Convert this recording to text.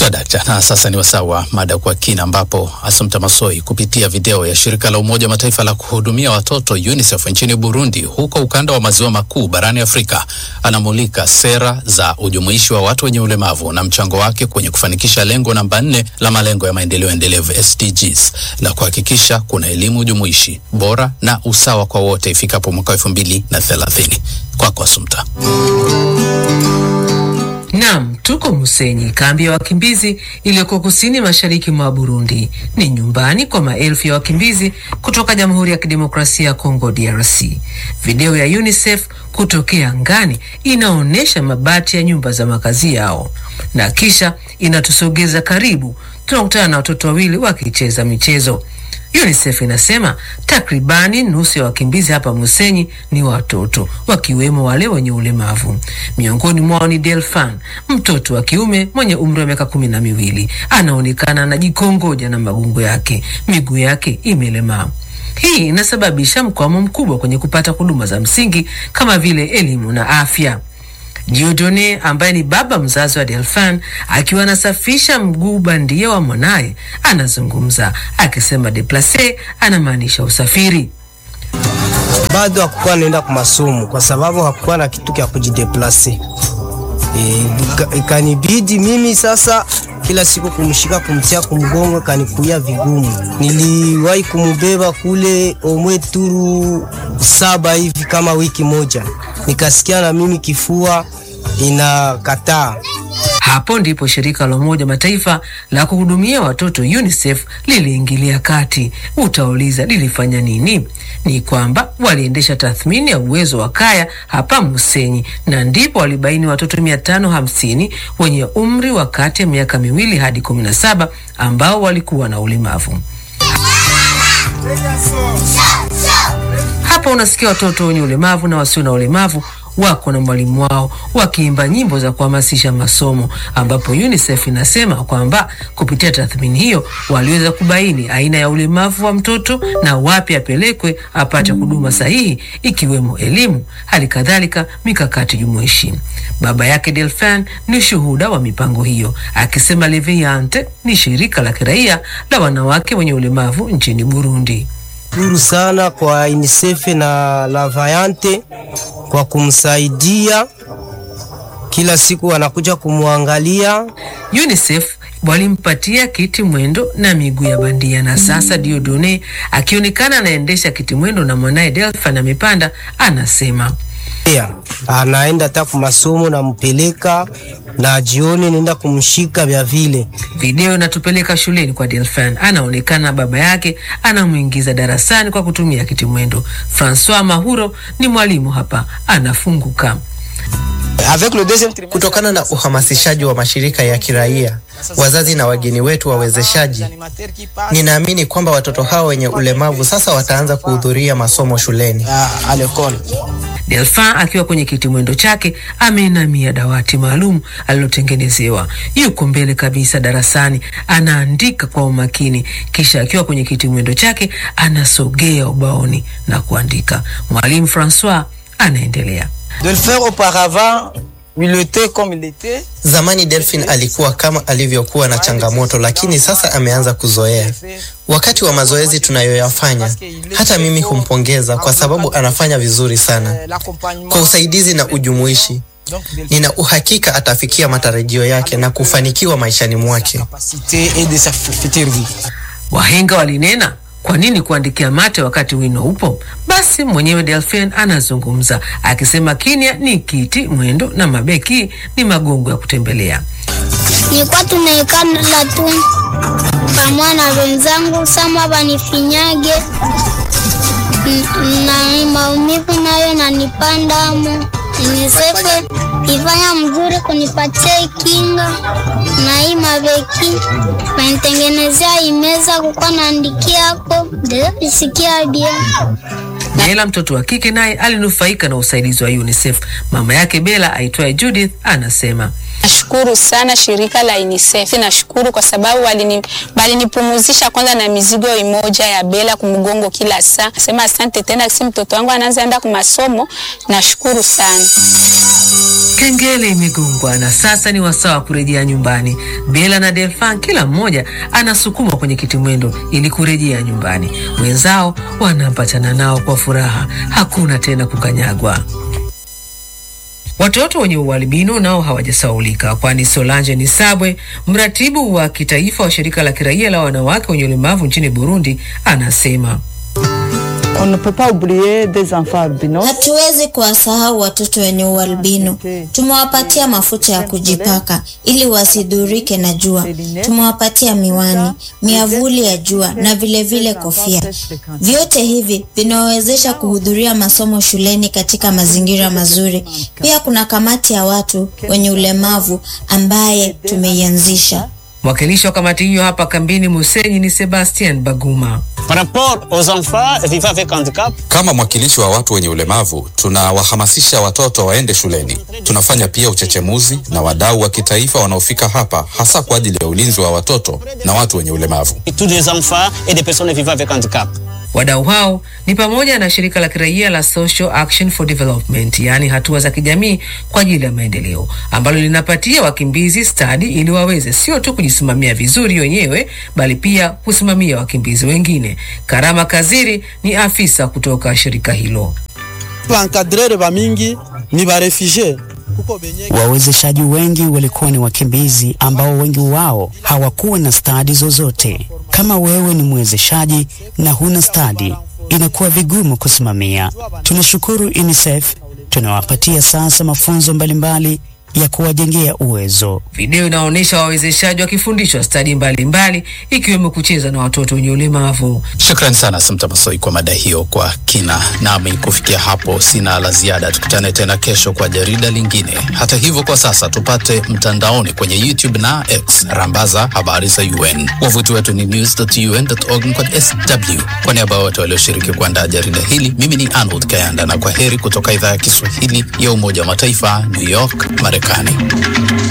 Sadakta. Na sasa ni wasaa wa mada kwa kina, ambapo Assumpta Massoi kupitia video ya shirika la Umoja wa Mataifa la kuhudumia watoto UNICEF nchini Burundi, huko ukanda wa maziwa makuu barani Afrika, anamulika sera za ujumuishi wa watu wenye ulemavu na mchango wake kwenye kufanikisha lengo namba nne la malengo ya maendeleo endelevu SDGs la kuhakikisha kuna elimu jumuishi bora na usawa kwa wote ifikapo mwaka elfu mbili na thelathini. Kwako Assumpta. Naam, tuko Musenyi, kambi ya wakimbizi iliyoko kusini mashariki mwa Burundi. Ni nyumbani kwa maelfu ya wakimbizi kutoka Jamhuri ya Kidemokrasia ya Kongo DRC. Video ya UNICEF kutokea angani inaonyesha mabati ya nyumba za makazi yao na kisha inatusogeza karibu, tunakutana na watoto wawili wakicheza michezo. UNICEF inasema takribani nusu ya wakimbizi hapa Musenyi ni watoto, wakiwemo wale wenye ulemavu. Miongoni mwao ni Delfan, mtoto wa kiume mwenye umri wa miaka kumi na miwili. Anaonekana anajikongoja na magungo yake, miguu yake imelemaa. Hii inasababisha mkwamo mkubwa kwenye kupata huduma za msingi kama vile elimu na afya. Diodone ambaye ni baba mzazi wa Delfan akiwa anasafisha mguu bandia wa mwanaye anazungumza akisema deplace anamaanisha usafiri. bado hakukuwa naenda kwa masomo kwa sababu hakukuwa na kitu kya kujideplase. E, ika- ikanibidi mimi sasa kila siku kumshika kumtia kumgongo, kanikuia vigumu. Niliwahi kumubeba kule omwe turu saba hivi kama wiki moja, nikasikia na mimi kifua inakataa. Hapo ndipo shirika la Umoja Mataifa la kuhudumia watoto UNICEF liliingilia kati. Utauliza lilifanya nini? Ni kwamba waliendesha tathmini ya uwezo wa kaya hapa Musenyi, na ndipo walibaini watoto mia tano hamsini wenye umri wa kati ya miaka miwili hadi kumi na saba ambao walikuwa na ulemavu. Hapa unasikia watoto wenye ulemavu na wasio na ulemavu wako na mwalimu wao wakiimba nyimbo za kuhamasisha masomo, ambapo UNICEF inasema kwamba kupitia tathmini hiyo waliweza kubaini aina ya ulemavu wa mtoto na wapi apelekwe apate huduma sahihi, ikiwemo elimu, hali kadhalika mikakati jumuishi. Baba yake Delfin ni shuhuda wa mipango hiyo, akisema Leviante ni shirika la kiraia la wanawake wenye ulemavu nchini Burundi. Shukuru sana kwa UNICEF na La Vayante kwa kumsaidia kila siku, wanakuja kumwangalia. UNICEF walimpatia kiti mwendo na miguu ya bandia, na sasa Diodone akionekana anaendesha kiti mwendo na mwanaye Delphin amepanda, anasema Pia anaenda hata kwa masomo, nampeleka na jioni naenda kumshika vya vile. Video inatupeleka shuleni kwa Delphin, anaonekana baba yake anamwingiza darasani kwa kutumia kiti mwendo. Francois Mahuro ni mwalimu hapa, anafunguka. Kutokana na uhamasishaji wa mashirika ya kiraia, wazazi na wageni wetu wawezeshaji, ninaamini kwamba watoto hao wenye ulemavu sasa wataanza kuhudhuria masomo shuleni. Delphin akiwa kwenye kiti mwendo chake ameinamia dawati maalum alilotengenezewa. Yuko mbele kabisa darasani, anaandika kwa umakini, kisha akiwa kwenye kiti mwendo chake anasogea ubaoni na kuandika. Mwalimu Francois anaendelea. de le faire auparavant, il était comme il était. Zamani Delphin alikuwa kama alivyokuwa na changamoto, lakini sasa ameanza kuzoea. Wakati wa mazoezi tunayoyafanya, hata mimi humpongeza kwa sababu anafanya vizuri sana. Kwa usaidizi na ujumuishi, nina uhakika atafikia matarajio yake na kufanikiwa maishani mwake. Capacité et de sa future vie. Wahenga walinena, kwa nini kuandikia mate wakati wino upo? Basi mwenyewe Delphin anazungumza akisema kimya ni kiti mwendo na mabeki ni magongo ya kutembelea. nilikuwa tunaikala tu pamoja na wenzangu sama banifinyage N- na maumivu nayo nanipandamo. Unisefe ifanya mzuri kunipatia kinga na hii mabeki nanitengenezea imeza kukuwa naandikiako isikia bia Naela mtoto wa kike naye alinufaika na usaidizi wa UNICEF. Mama yake Bella aitwaye Judith anasema Nashukuru sana shirika la UNICEF. Nashukuru kwa sababu walini walinipumuzisha kwanza na mizigo imoja ya bela kumgongo kila saa. Nasema asante tena, si mtoto wangu anaanza enda kwa masomo. Nashukuru sana. Kengele imegongwa na sasa ni wasaa wa kurejea nyumbani. Bela na Delfan kila mmoja anasukumwa kwenye kitimwendo ili kurejea nyumbani. Wenzao wanapatana nao kwa furaha, hakuna tena kukanyagwa. Watoto wenye ualbino nao hawajasaulika, kwani Solange Nisabwe, mratibu wa kitaifa wa shirika la kiraia la wanawake wenye ulemavu nchini Burundi, anasema On ne peut pas oublier des enfants albinos. Hatuwezi kuwasahau watoto wenye ualbino. Tumewapatia mafuta ya kujipaka ili wasidhurike na jua. Tumewapatia miwani, miavuli ya jua na vilevile vile kofia. Vyote hivi vinawezesha kuhudhuria masomo shuleni katika mazingira mazuri. Pia kuna kamati ya watu wenye ulemavu ambaye tumeianzisha. Mwakilishi wa kamati hiyo hapa kambini Musenyi ni Sebastian Baguma. Par rapport aux enfants vivant avec handicap, Kama mwakilishi wa watu wenye ulemavu, tunawahamasisha watoto waende shuleni. Tunafanya pia uchechemuzi na wadau wa kitaifa wanaofika hapa, hasa kwa ajili ya ulinzi wa watoto na watu wenye ulemavu. tous les enfants et des personnes vivant avec handicap. Wadau hao ni pamoja na shirika la kiraia la Social Action for Development, yaani hatua za kijamii kwa ajili ya maendeleo, ambalo linapatia wakimbizi stadi ili waweze sio tu kujisimamia vizuri wenyewe, bali pia kusimamia wakimbizi wengine. Karama Kaziri ni afisa kutoka shirika hilo. Bankadrere bamingi ni barefugie Wawezeshaji wengi walikuwa ni wakimbizi ambao wengi wao hawakuwa na stadi zozote. Kama wewe ni mwezeshaji na huna stadi, inakuwa vigumu kusimamia. Tunashukuru UNICEF, tunawapatia sasa mafunzo mbalimbali ya kuwajengea uwezo. Video inaonyesha wawezeshaji wakifundishwa stadi mbalimbali ikiwemo kucheza na watoto wenye ulemavu. Shukrani sana Samta Masoi kwa mada hiyo kwa kina. Nami kufikia hapo sina la ziada, tukutane tena kesho kwa jarida lingine. Hata hivyo, kwa sasa tupate mtandaoni kwenye YouTube na X, rambaza habari za UN. Wavuti wetu ni news.un.org kwa sw. Kwa niaba ya wote walioshiriki kuandaa jarida hili, mimi ni Arnold Kayanda na kwa heri kutoka idhaa ya Kiswahili ya Umoja wa Mataifa, New York, Marekani.